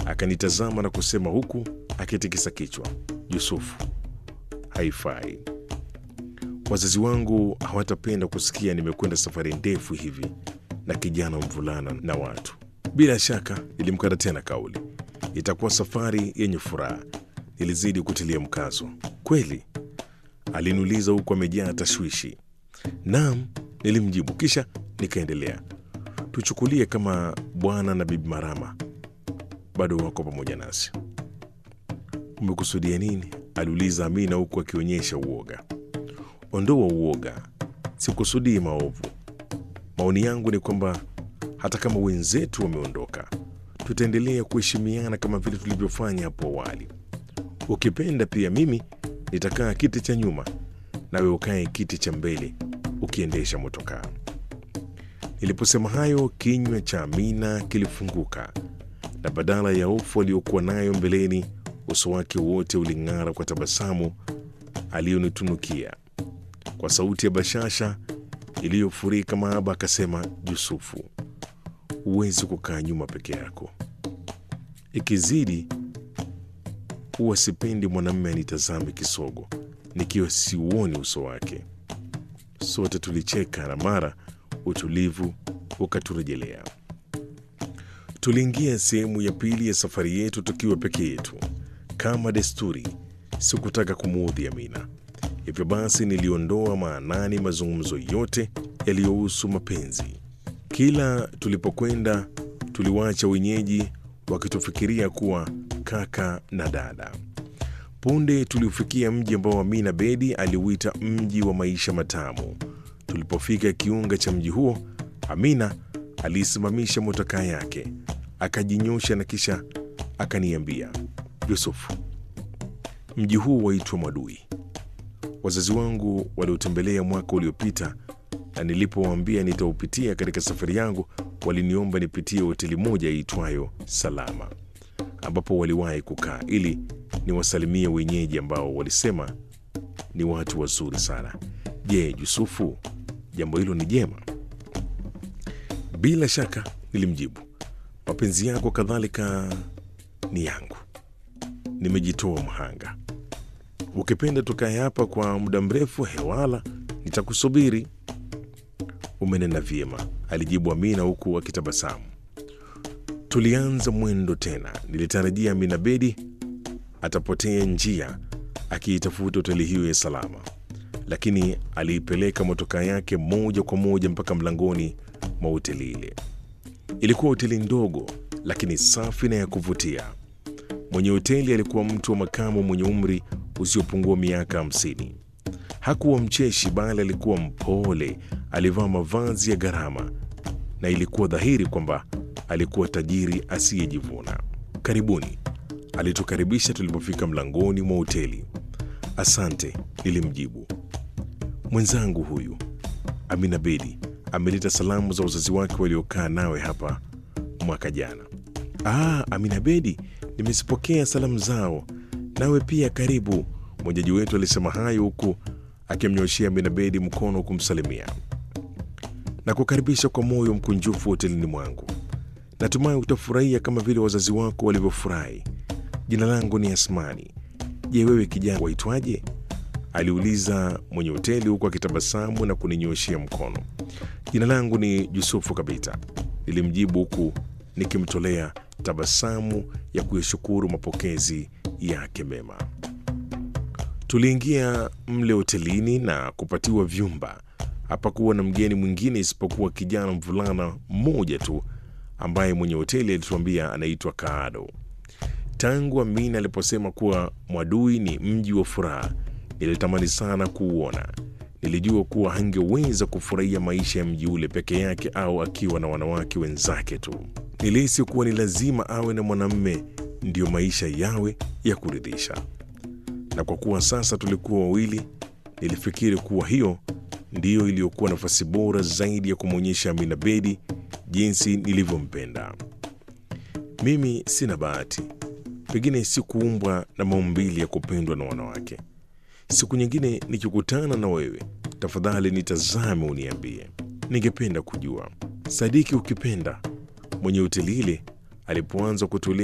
Akanitazama na kusema huku akitikisa kichwa, Yusufu, haifai. Wazazi wangu hawatapenda kusikia nimekwenda safari ndefu hivi na kijana mvulana na watu. Bila shaka nilimkata tena kauli, itakuwa safari yenye furaha. Nilizidi kutilia mkazo. Kweli? Aliniuliza huku amejaa tashwishi. Naam, nilimjibu, kisha nikaendelea. Tuchukulie kama bwana na bibi Marama bado wako pamoja nasi. Umekusudia nini? aliuliza Amina huku akionyesha uoga. Ondoa uoga, sikusudii maovu. Maoni yangu ni kwamba hata kama wenzetu wameondoka, tutaendelea kuheshimiana kama vile tulivyofanya hapo awali. Ukipenda pia mimi nitakaa kiti cha nyuma, nawe ukae kiti cha mbele ukiendesha motokaa. Niliposema hayo, kinywa cha Amina kilifunguka na badala ya hofu aliyokuwa nayo mbeleni, uso wake wote uling'ara kwa tabasamu aliyonitunukia. Kwa sauti ya bashasha iliyofurika mahaba akasema, Yusufu, huwezi kukaa nyuma peke yako. Ikizidi huwa sipendi mwanamume anitazame kisogo nikiwa siuoni uso wake. Sote tulicheka na mara utulivu ukaturejelea. Tuliingia sehemu ya pili ya safari yetu tukiwa peke yetu. Kama desturi, sikutaka kumuudhi Amina, hivyo basi niliondoa maanani mazungumzo yote yaliyohusu mapenzi. Kila tulipokwenda, tuliwacha wenyeji wakitufikiria kuwa kaka na dada. Punde tuliufikia mji ambao Amina Bedi aliuita mji wa maisha matamu. Tulipofika kiunga cha mji huo, Amina aliisimamisha motokaa yake, akajinyosha na kisha akaniambia, Yusufu, mji huu waitwa Mwadui. Wazazi wangu waliotembelea mwaka uliopita, na nilipowaambia nitaupitia katika safari yangu, waliniomba nipitie hoteli moja iitwayo Salama, ambapo waliwahi kukaa ili niwasalimie wenyeji ambao walisema ni watu wazuri sana. Je, Yusufu, jambo hilo ni jema? Bila shaka, nilimjibu. Mapenzi yako kadhalika ni yangu, nimejitoa mhanga. Ukipenda tukae hapa kwa muda mrefu, hewala, nitakusubiri. Umenena vyema, alijibu Amina huku akitabasamu. Tulianza mwendo tena. Nilitarajia Amina Bedi atapotea njia akiitafuta hoteli hiyo ya Salama, lakini aliipeleka motokaa yake moja kwa moja mpaka mlangoni mwa hoteli ile. Ilikuwa hoteli ndogo lakini safi na ya kuvutia. Mwenye hoteli alikuwa mtu wa makamu mwenye umri usiopungua miaka hamsini. Hakuwa mcheshi, bali alikuwa mpole. Alivaa mavazi ya gharama na ilikuwa dhahiri kwamba alikuwa tajiri asiyejivuna. Karibuni, alitukaribisha tulipofika mlangoni mwa hoteli. Asante, nilimjibu. Mwenzangu huyu Amina Bedi ameleta salamu za wazazi wake waliokaa nawe hapa mwaka jana. Ah, Amina Bedi, nimezipokea salamu zao, nawe pia karibu. Mwenyeji wetu alisema hayo huku akimnyoshea Amina Bedi mkono kumsalimia na kukaribisha kwa moyo mkunjufu hotelini mwangu. Natumai utafurahia kama vile wazazi wako walivyofurahi. Jina langu ni Asmani. Je, wewe kijana waitwaje? aliuliza mwenye hoteli huku akitabasamu na kuninyoshea mkono. Jina langu ni Yusufu Kabita, nilimjibu huku nikimtolea tabasamu ya kuyashukuru mapokezi yake mema. Tuliingia mle hotelini na kupatiwa vyumba. Hapakuwa na mgeni mwingine isipokuwa kijana mvulana mmoja tu ambaye mwenye hoteli alituambia anaitwa Kaado. Tangu Amina aliposema kuwa Mwadui ni mji wa furaha, nilitamani sana kuuona. Nilijua kuwa hangeweza kufurahia maisha ya mji ule peke yake au akiwa na wanawake wenzake tu. Nilihisi kuwa ni lazima awe na mwanamume ndiyo maisha yawe ya kuridhisha, na kwa kuwa sasa tulikuwa wawili, nilifikiri kuwa hiyo ndiyo iliyokuwa nafasi bora zaidi ya kumwonyesha Amina Bedi jinsi nilivyompenda. Mimi sina bahati, pengine sikuumbwa na maumbili ya kupendwa na wanawake. Siku nyingine nikikutana na wewe, tafadhali nitazame, uniambie. Ningependa kujua. Sadiki, ukipenda. Mwenye hoteli ile alipoanza kutulia